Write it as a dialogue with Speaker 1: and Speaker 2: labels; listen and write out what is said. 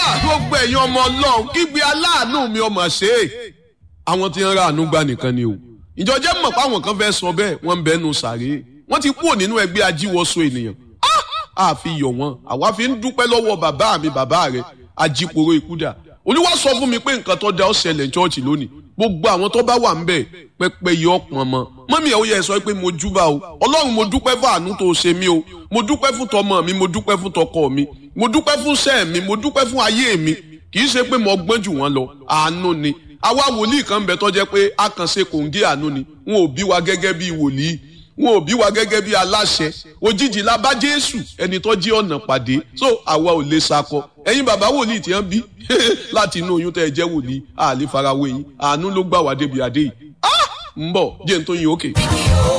Speaker 1: gbogbo ẹ̀yin ọmọ ọlọ́run kígbe aláàánú mi ọmọ ṣe é àwọn tí ń ra àánú gbà nìkan ni o ìjọjẹ́ mọ̀ pé àwọn kan fẹ́ sọ bẹ́ẹ̀ wọ́n ń bẹ́nu sàré wọ́n ti kúrò nínú ẹgbẹ́ ajíwọ́sọ ènìyàn a fi yọ̀ wọ́n àwa fi ń dúpẹ́ lọ́wọ́ bàbá mi bàbá rẹ̀ ajíporo ìkúdà olúwa sọ fún mi pé nǹkan tó da ó ṣẹlẹ̀ ní chọ́ọ̀chì lónìí gbogbo àwọn tó bá wà ń bẹ̀ pẹpẹ yọ ọpọn mọ mọ́mí ẹ̀ ó yẹ sọ pé mo júbà o ọlọ́run mo dúpẹ́ fún àánú tó ṣe mí o mo dúpẹ́ fún tọmọ mi mo dúpẹ́ fún tọkọ mi mo dúpẹ́ fún sẹ́ẹ̀ mi mo dúpẹ́ fún ayé mi kì í ṣe pé mo gbọ́n jù wọ́n lọ àánú ni àwa wòlíì kan bẹ tó jẹ́ pé a kàn ṣe kòǹgé àánú ni wọn ò bí wa gẹ́gẹ́ bí wòlíì wọn ò bí wa gẹ́gẹ́ bí aláṣẹ òjijì la bá jésù ẹni tó jí ọ̀nà pàdé so àwa ò lè sakọ ẹ̀yin bàbá wòlíì tí wọ́n bí láti inú oyún tẹ́ ẹ jẹ́ wòlíì àlè farawé yín àánú ló gbà wá débi adé yìí ń bọ̀ jẹ́ n tó yin òkè.